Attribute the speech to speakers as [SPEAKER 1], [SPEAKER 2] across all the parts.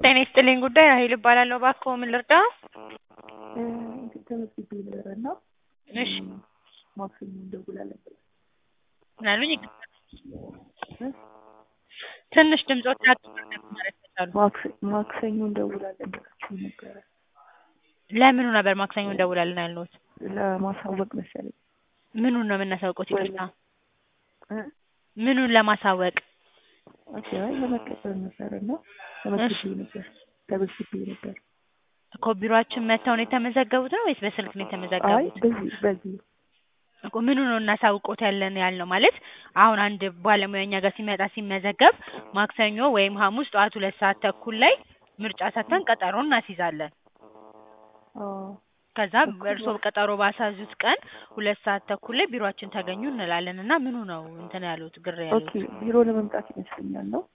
[SPEAKER 1] ጤና ይስጥልኝ ጉዳይ ራሔል እባላለሁ። እባክዎ ምን ልርዳዎ?
[SPEAKER 2] ተመዝግቤ ነበረ እና
[SPEAKER 1] እሺ
[SPEAKER 2] ማክሰኞ እንደውላለን ብላ
[SPEAKER 1] ምን አሉኝ? ይቅርታ ትንሽ ድምፅዎት ራቅ ማለት ከቻሉ።
[SPEAKER 2] ማክሰ- ማክሰኞ እንደውላለን ብላችሁ ነበረ
[SPEAKER 1] ለምኑ ነበር ማክሰኞ እንደውላለን ያልነዎት?
[SPEAKER 2] ለማሳወቅ መሰለኝ
[SPEAKER 1] ምኑን ነው የምናሳውቅዎት? ይቅርታ
[SPEAKER 2] እ?
[SPEAKER 1] ምኑን ለማሳወቅ?
[SPEAKER 2] ኦኬ አይ ለመቀጠር ነበረ እና ተመዝግቤ ነበር ተመዝግቤ ነበር።
[SPEAKER 1] እኮ ቢሮአችን መጥተው ነው የተመዘገቡት ነው ወይስ በስልክ ነው
[SPEAKER 2] አይ
[SPEAKER 1] የተመዘገቡት?
[SPEAKER 2] በዚህ በዚህ
[SPEAKER 1] እኮ ምኑ ነው እናሳውቅዎት ያለን ያልነው ማለት አሁን አንድ ባለሙያ እኛ ጋር ሲመጣ ሲመዘገብ ማክሰኞ ወይም ሐሙስ ጠዋት ሁለት ሰዓት ተኩል ላይ ምርጫ ሰጥተን ቀጠሮ እናስይዛለን።
[SPEAKER 2] አዎ
[SPEAKER 1] ከዛ እርስዎ ቀጠሮ ባስያዙት ቀን ሁለት ሰዓት ተኩል ላይ ቢሮአችን ተገኙ እንላለን እና ምኑ ነው እንትን ያሉት ግር
[SPEAKER 2] ኦኬ
[SPEAKER 1] ያሉት?
[SPEAKER 2] ቢሮ ለመምጣት ይመስለኛል ነው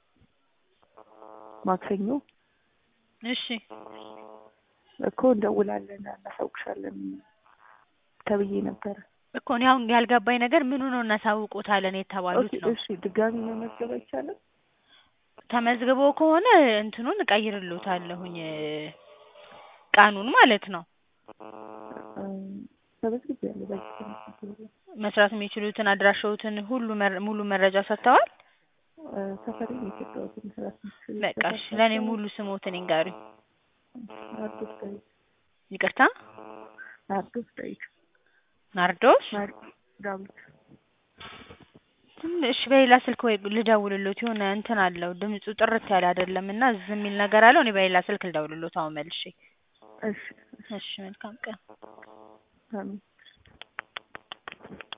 [SPEAKER 2] ማክሰኞ
[SPEAKER 1] እሺ
[SPEAKER 2] እኮ እንደውላለን እናሳውቅሻለን ተብዬ ነበረ።
[SPEAKER 1] እኮ እኔ አሁን ያልገባኝ ነገር ምኑ ነው እናሳውቅዎታለን የተባሉት
[SPEAKER 2] ኦኬ
[SPEAKER 1] ነው?
[SPEAKER 2] እሺ ድጋሚ መመዝገብ አይቻልም?
[SPEAKER 1] ተመዝግቦ ከሆነ እንትኑን እቀይርልዎታለሁኝ ቀኑን ማለት ነው።
[SPEAKER 2] ተመዝግቤያለሁ በዚህ ተመዝግቤያለሁ።
[SPEAKER 1] መስራት የሚችሉትን አድራሻዎትን ሁሉ መረ- ሙሉ መረጃ ሰጥተዋል?
[SPEAKER 2] እ ሰፈሬን የሰጠሁትን መስራት የምትችል
[SPEAKER 1] በቃ እሺ ለእኔ ሙሉ ስሞትን ይንገሩኝ።
[SPEAKER 2] ናርዶስ ዳዊት
[SPEAKER 1] ይቅርታ
[SPEAKER 2] ናርዶስ ዳዊት
[SPEAKER 1] ናርዶስ
[SPEAKER 2] ናር- ዳዊት
[SPEAKER 1] ትንሽ በሌላ ስልክ ወይ ልደውልሎት የሆነ እንትን አለው ድምፁ ጥርት ያለ አይደለም እና ዝም የሚል ነገር አለው። እኔ በሌላ ስልክ ልደውልሎት አሁን መልሼ።
[SPEAKER 2] እሺ
[SPEAKER 1] እሺ መልካም ቀን።
[SPEAKER 2] አሜን